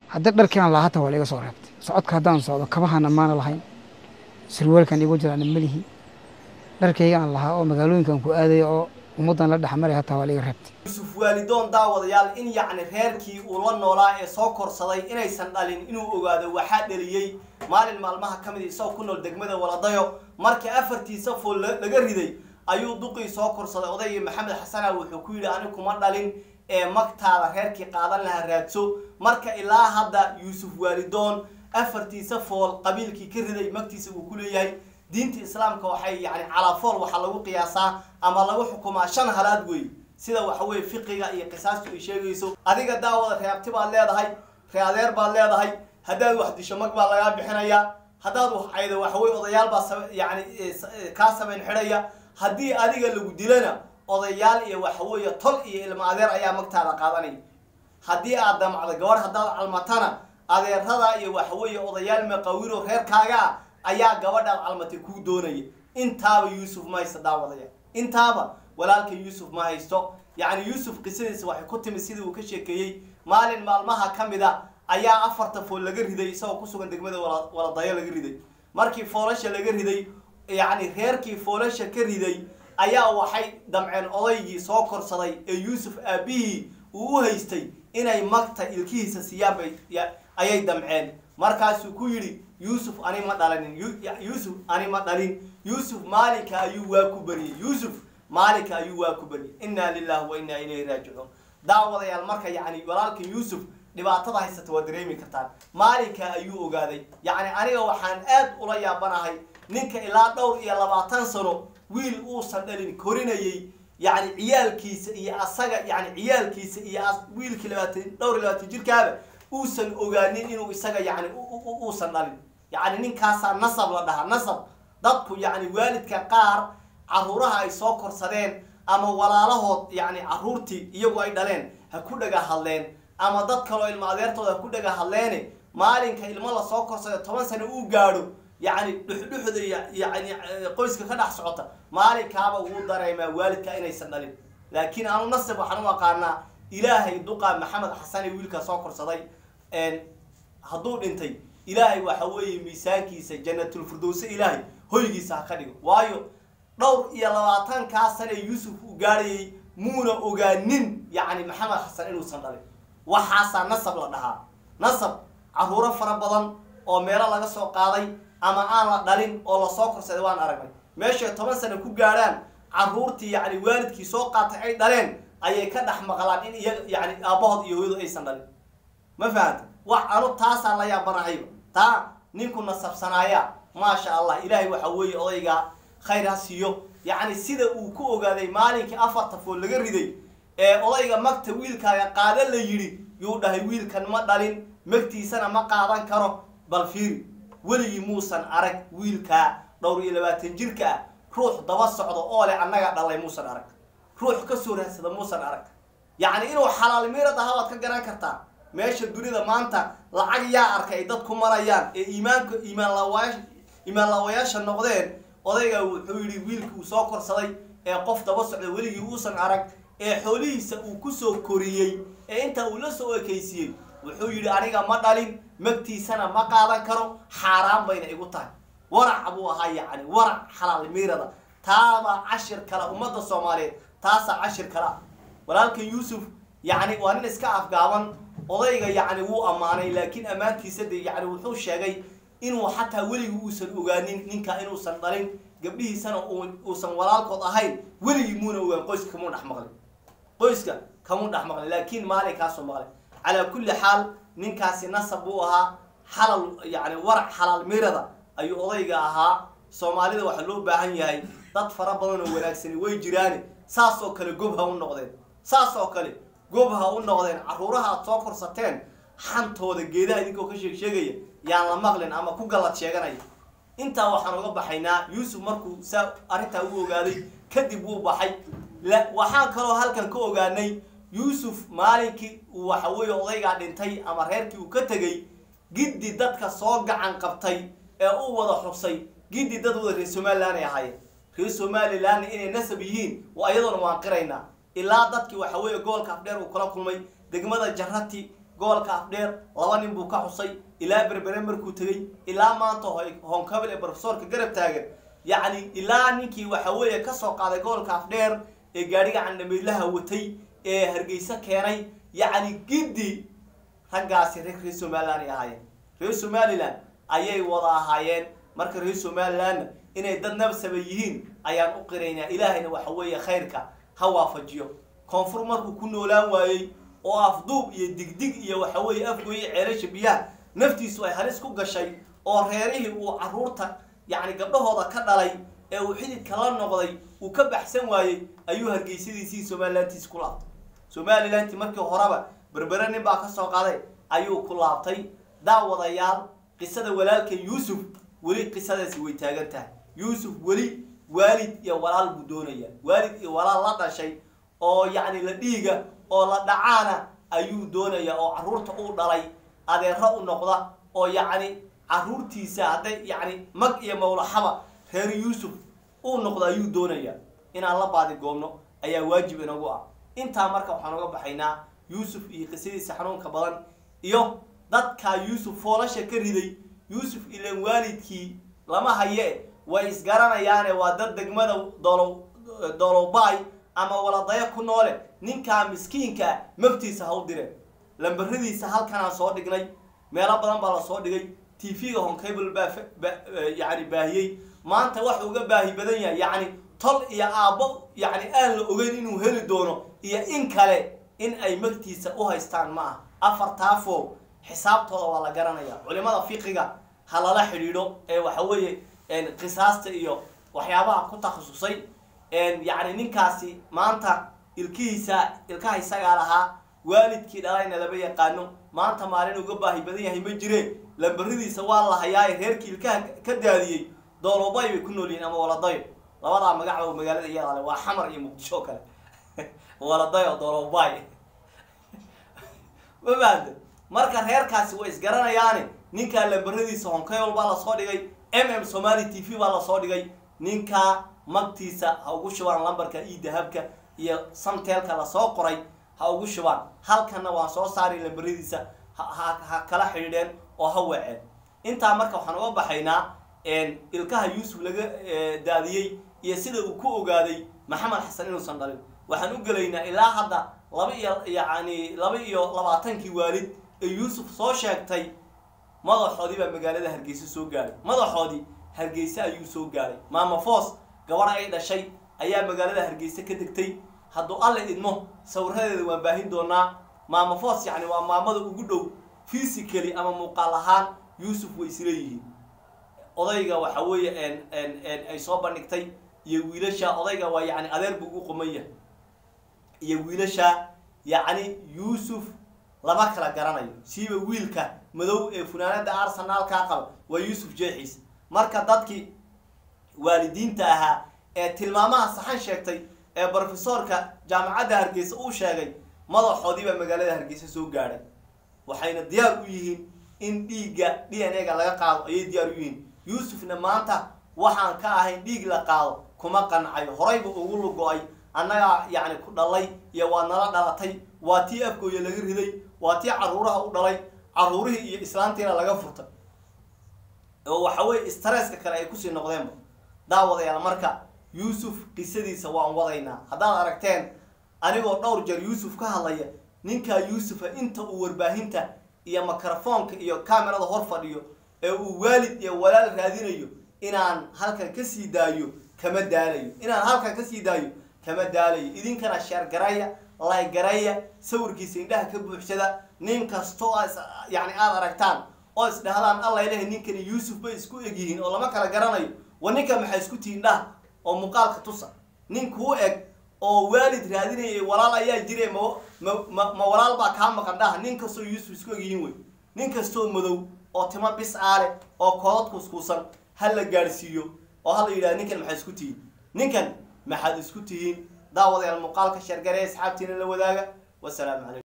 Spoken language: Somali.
haddii dharkii aan lahaa hata waa liiga soo reebtay socodka haddaan socdo kabahana maana lahayn surwaalkan igu jiraana melihi dharkayga aan lahaa oo magaalooyinkan ku aadaya oo ummaddan la dhexmaray hataa waa liiga reebtay yuusuf waalidoon daawadayaal in yacni reerkii uu la noolaa ee soo korsaday inaysan dhalin inuu ogaado waxaa dhaliyey maalin maalmaha ka mid isagoo ku nool degmada waladayo markii afartiisa fool laga riday ayuu duqii soo korsaday odaygii maxamed xasana wuxuu ku yidhi ani kuma dhalin ee magtaada reerkii qaadan lahaa raadso marka ilaa hadda yuusuf waalidoon afartiisa fool qabiilkii ka riday magtiisa uu ku leeyahay diinta islaamka waxay yani calaafool waxaa lagu qiyaasaa ama lagu xukumaa shan halaad wey sida waxa weye fiqiga iyo qisaastu ay sheegayso adiga daawada reabti baad leedahay readeer baad leedahay haddaad wax disho mag baa lagaa bixinayaa haddaad wax caydo waxaweye odayaal baa yani kaa samayn xidhaya haddii adiga lagu dilana odayaal iyo waxaweeye tol iyo ilmo adeer ayaa magtaada qaadanaya haddii aad damacdo gabadh haddaad calmatana adeerada iyo waxaweeye odayaal maqawiro reerkaaga ah ayaa gabadhaad calmatay kuu doonaya intaaba yuusuf ma haysta daawadaya intaaba walaalka yuusuf ma haysto yacni yuusuf qisadiisa waxay ku timid sidii uu ka sheekeeyey maalin maalmaha ka mid a ayaa afarta fool laga riday isagoo kusugan degmada waladayo laga riday markii foolasha laga riday yacni reerkii foolasha ka riday ayaa waxay damceen odaygii soo korsaday ee yuusuf aabihii uu u haystay inay magta ilkihiisa siiyaan bay ayay damceen markaasuu ku yidhi yuusuf ani ma dhalinin yuusuf ani ma dhalin yuusuf maalinka ayuu waa ku bariyey yuusuf maalinka ayuu waa ku bariyey inna lillahi wa inna ilayhi raajicuun daawadayaal marka yacni walaalka yuusuf dhibaatada haysata waa dareemi kartaan maalinka ayuu ogaaday yacni aniga waxaan aad ula yaabanahay ninka ilaa dhowr iyo labaatan sano wiil uusan dhalin korinayay yacni ciyaalkiisa iyo asaga yani ciyaalkiisa iyo wiilkii labaatan dhowr iyo labaatan jirkaaba uusan ogaanin inuu isaga yani uusan dhalin yacni ninkaasaa nasab la dhahaa nasab dadku yacni waalidka qaar caruuraha ay soo korsadeen ama walaalahood yacni caruurtii iyagu ay dhaleen ha ku dhaga hadleen ama dad kaloo ilmo adeertooda ha ku dhaga hadleene maalinka ilmo lasoo korsada toban sano uu gaadho yacni dhuxdhuxda yani qoyska ka dhex socota maalinkaaba wuu dareemaa waalidka inaysan dhalin laakiin anu nasib waxaan u aqaanaa ilaahay duqa maxamed xasan ee wiilkaa soo korsaday hadduu dhintay ilaahay waxa weeye miisaankiisa janatulfirdowse ilaahay hoygiisa ha ka dhigo waayo dhowr iyo labaatankaa sane yuusuf uu gaadhayay muuna ogaanin yacni maxamed xasan inuusan dhalin waxaasaa nasab la dhahaa nasab caruuro fara badan oo meelo laga soo qaaday ama aan la dhalin oo lasoo korsaday waan aragnay meeshay toban sano ku gaadhaan caruurtii yacni waalidkii soo qaatay ay dhaleen ayay ka dhex maqlaan in iyaga yani aabbahood iyo hooyadu aysan dhalin ma fahanta wax anu taasaa la yaabanahayba taa ninku nasabsanaaya maasha allah ilaahay waxa weeye odaygaa khayr ha siiyo yacni sida uu ku ogaaday maalinkii afarta fool laga riday ee odayga magta wiilkaaga qaada la yidhi yuu dhahay wiilkan ma dhalin magtiisana ma qaadan karo bal fiiri weligii muusan arag wiilkaa dhowr iyo labaatan jirka ah ruux daba socdo oo leh annaga dhalay muusan arag ruux ka soo raadsada muusan arag yacni inuu xalaal miirad ahaa waad ka garan kartaa meesha dunida maanta lacag yaa arkay ay dadku marayaan ee iimaanka iimaan laawayaasha iimaan laawayaasha noqdeen odayga wuxuu yidhi wiilkii uu soo korsaday ee qof daba socda weligii uusan arag ee xoolihiisa uu kusoo koriyey ee intaa uu la soo ekaysiiyey wuxuu yidhi aniga ma dhalin magtiisana ma qaadan karo xaaraan bayna igu tahay warac buu ahaa yacni warac xalaal miirada taabaa cashir kale ummadda soomaaliyeed taasaa cashir kale ah walaalkan yuusuf yacni waa nin iska afgaaban odayga yacni wuu ammaanay laakiin ammaantiisa de yacni wuxuu sheegay inuu xataa weligii uusan ogaanin ninka inuusan dhalin gabdhihiisana uusan walaalkood ahayn weligii muuna ogaan qoyska kamuu dhex maqlin qoyska kamuu dhex maqlin laakiin maalinkaasuu maqlay calaa kulli xaal ninkaasi nasab buu ahaa xalal yacni warac xalaal mirada ayuu odayga ahaa soomaalida waxaa loo baahan yahay dad fara badan oo wanaagsani way jiraani saas oo kale gob ha u noqdeen saas oo kale gob ha u noqdeen carruuraha aad soo korsateen xantooda geedaha idinkoo ka sheeg sheegaya yaan la maqlin ama ku gallad sheeganaya intaa waxaan uga baxaynaa yuusuf markuu saa arrintaa u ogaaday kadib wuu baxay waxaan kaloo halkan ka ogaanay yuusuf maalinkii uu waxa weeye odaygaa dhintay ama reerkii uu ka tegey giddi dadka soo gacan qabtay ee u wada xusay giddi dad wada reer somalilan ay ahaayeen reer somalilanna inay nasab yihiin waa iyadoona waan qiraynaa ilaa dadkii waxa weeye gobolka afdheer uu kula kulmay degmada jarati gobolka afdheer laba nin buu ka xusay ilaa berbere markuu tegey ilaa maanta hoonkabil ee brofesorka garab taagan yacni ilaa ninkii waxa weeye kasoo qaaday gobolka afdheer ee gaadhiga candhamiidlaha watay ee hargeysa keenay yacni giddi raggaasi reer reer somaliland ay ahaayeen reer somaliland ayay wada ahaayeen marka reer somalilandna inay dad nabsaba yihiin ayaan u qiraynaa ilaahayna waxa weeye khayrka ha waafajiyo koonfur markuu ku noolaan waayey oo afduub iyo digdig iyo waxa weeye afgoye ceelasha biyaha naftiisu ay halis ku gashay oo reerihii uu caruurta yacni gabdhahooda ka dhalay ee uu xididka la noqday uu ka baxsan waayey ayuu hargeysadiisii somalilantiis ku laabtay somalilanti markii horeba berbere nin baa ka soo qaday ayuu ku laabtay daawadayaal qisada walaalka yuusuf weli qisadaasi way taagan tahay yuusuf weli waalid iyo walaal buu doonaya waalid iyo walaal la dhashay oo yacni la dhiiga oo la dhacaana ayuu doonaya oo caruurta uu dhalay adeero u noqda oo yacni caruurtiisa hadday yacni mag iyo mawlaxaba reer yuusuf uu noqdo ayuu doonaya inaan la baadigoobno ayaa waajib inagu ah intaa marka waxaan uga baxaynaa yuusuf iyo qisadiisa xanuunka badan iyo dadkaa yuusuf foolasha ka riday yuusuf ilan waalidkii lama haye way isgaranayaane waa dad degmada doolow doolowbaay ama waladayo ku noole ninkaa miskiinkaa maftiisa ha u direen lambaradiisa halkanaan soo dhignay meelo badan baa la soo dhigay t v-ga honcable baa yani baahiyey maanta wax uga baahi badan yahay yacni tol iyo aabbo yacni aan la ogeyn inuu heli doono iyo in kale in ay magtiisa u haystaan ma ah afartaafo xisaabtooda waa la garanaya culimada fiqiga ha lala xidhiidho ee waxa weeye qisaasta iyo waxyaabaha ku takhasusay yacni ninkaasi maanta ilkihiisa ilkaha isagaa lahaa waalidkii dhalayna lama yaqaano maanta maalin uga baahi badan yahay ma jire lambaridiisa waa la hayaaye reerkii ilkaha ka daadiyey doolobay bay ku nool yihiin ama waladayo labadaa magacba magaalada iyadaale waa xamar iyo muqdisho kale waladayo doolobay ma fahamte marka reerkaasi way isgaranayaane ninkaa lambaradiisa honkayol baa lasoo dhigay m m somali t v baa lasoo dhigay ninkaa magtiisa ha ugu shubaan lambarka io dahabka iyo samteelka lasoo qoray ha ugu shubaan halkanna waan soo saari lambaradiisa ha kala xidhiidheen oo ha weeceen intaa marka waxaan uga baxaynaa ilkaha yuusuf laga daadiyey iyo sida uu ku ogaaday maxamed xasan inuusan dhalin waxaan u gelaynaa ilaa hadda laba iyo yacni laba iyo labaatankii waalid ee yuusuf soo sheegtay madaxoodii baa magaalada hargeysa soo gaadhay madaxoodii hargeysa ayuu soo gaadhay maama foos gabadha ay dhashay ayaa magaalada hargeysa ka degtay hadduu alle idmo sawiradeeda waan baahin doonaa maama foos yacni waa maamada ugu dhow physically ama muuqaal ahaan yuusuf way isleeyihiin odayga waxa weeye ay soo bandhigtay iyo wiilasha odayga waa yacni adeer buu u quman yahay iyo wiilasha yacni yuusuf lama kala garanayo siiba wiilka madow ee funaanada arsenaalkaa qaba waa yuusuf jeexiis marka dadkii waalidiinta ahaa ee tilmaamaha saxan sheegtay ee brofesorka jaamacadda hargeysa uu sheegay madaxoodii baa magaalada hargeysa soo gaadhay waxayna diyaar u yihiin in dhiigga d n a ga laga qaado ayay diyaar u yihiin yuusufna maanta waxaan ka ahayn dhiig la qaado kuma qancayo horayba ugu lugo-ay annagaa yacni ku dhalay iyo waa nala dhalatay waa tii afgooya laga riday waa tii caruuraha u dhalay caruurihii iyo islaantiina laga furtay oo waxa weeye stresska kale ay kusii noqdeenba daawadayaal marka yuusuf qisadiisa waan wadaynaa haddaad aragteen anigoo dhowr jeer yuusuf ka hadlaya ninkaa yuusufa inta uu warbaahinta iyo mikrofoonka iyo camerada hor fadhiyo ee uu waalid iyo walaal raadinayo inaan halkan kasii daayo kama daalayo inaan halkan kasii daayo kama daalayo idinkana sheer garaya lay garaya sawirkiisa indhaha ka buuxsada nin kastoo yani aada aragtaan oo isdhahdaan alla ilahay ninkani yuusuf bay isku egyihiin oo lama kala garanayo wa ninka maxay isku tihiin dhaha oo muuqaalka tusa nin kuu eg oo waalid raadinayay walaal ayaa jire ma ma ma walaal baa kaa maqan dhaha nin kastoo yuusuf isku egyihiin wey nin kastoo madow oo timo bis aale oo koodad kuskuusan ha la gaadhsiiyo oo ha la yidhahda ninkan maxaad isku tihiin ninkan maxaad isku tihiin daawadayaal muuqaalka sheergare asxaabtiina la wadaaga wasalaamu calaykum